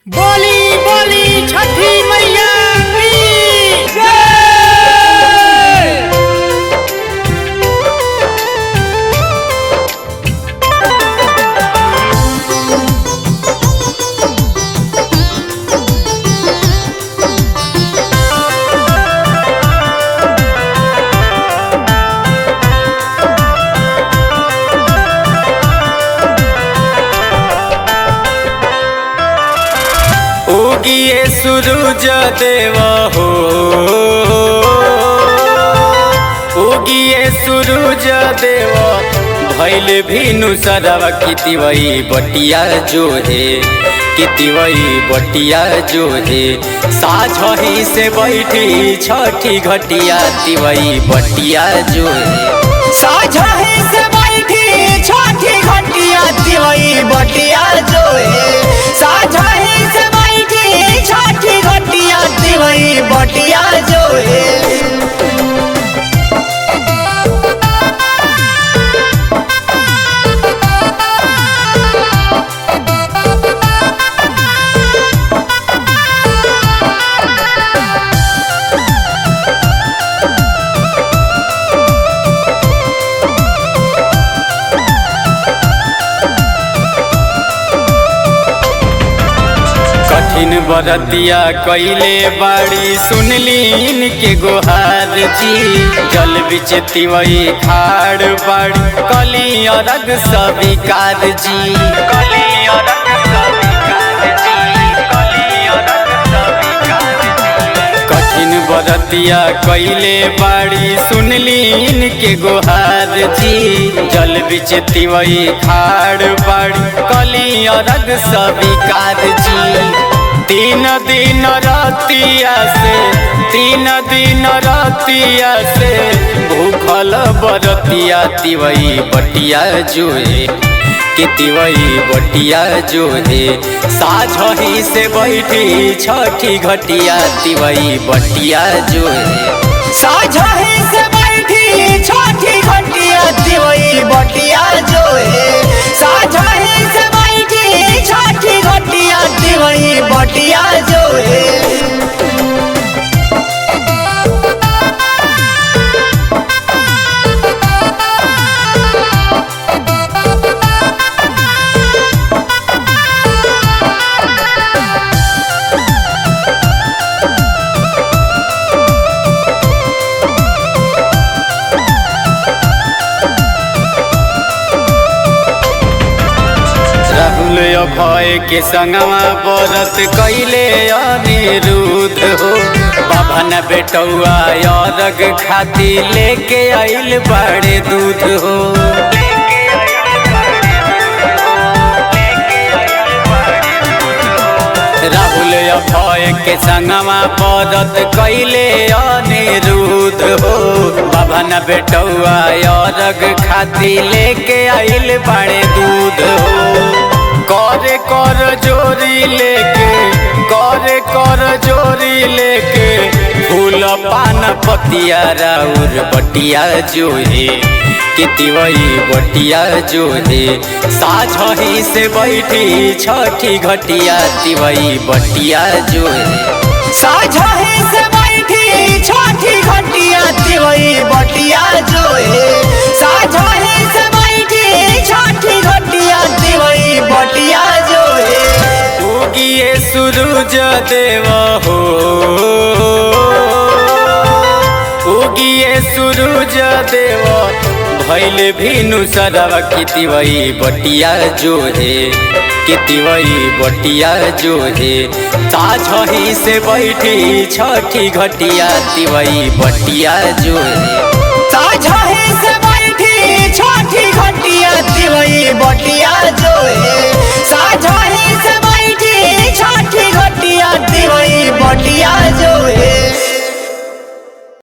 बोली बोली छठी मैया की उगिए सूरज देव हो उगिए सूरज देव भैल भीनु सरव कितिवई बटिया जो है कितिवई बटिया जो है साझही से बैठी छठी घटिया तिवई बटिया जो है साझही से बैठी छठी घटिया दिवई बटिया जो है साझही से बैठी छठी घटिया दिवई बटिया जो है कठिन बरतिया कैले बाड़ी सुनली इनके गोहार जी जल बिच तिवई खाड़ बाड़ी कली अरग सविकार जी कली अरग सविकार जी कली अरग सविकार जी कठिन बरतिया कैले बाड़ी सुनली इनके गोहार जी जल बिच तिवई खाड़ बाड़ी कली अरग सविकार जी तीन दिन रतिया से तीन दिन रतिया से भूखल बरतिया तिवई बटिया जोए कि तिवई बटिया जो है साझही से बैठी छठी घटिया तिवई बटिया जो है साझही से बैठी छठी घटिया दिवई बटिया जो है साझही से बैठी छठी घटिया दिवई बटिया जो है राहुल अभय के संगवा बरत कैले अनिरुद्ध हो बाभन बेटौआ अरग खाती लेके आइल बड़े दूध हो राहुल अभय के संगवा बरत कैले अनिरुद्ध हो बाभन बेटौआ अरग खाती लेके आइल बड़े दूध हो करे कर जोरी लेके करे कर जोरी लेके फूल पान पतिया राउर बटिया जो है कितिवई बटिया जो है साझही से बैठी छठी घटिया तिवई बटिया जो है साझही से बैठी छठी घटिया दिवई बटिया जो है साझही से बैठी छठी घटिया दिवई बटिया जो है उगिए सूरज देव हो उगिए सूरज देव भैल भीनु सरव कितिवई बटिया जो है कितिवई बटिया जो है साझही से बैठी छठी घटिया तिवई बटिया जो है साझही से बैठी छठी घटिया दिवई बटिया जो है साझही से बैठी छठी घटिया दिवई बटिया जो है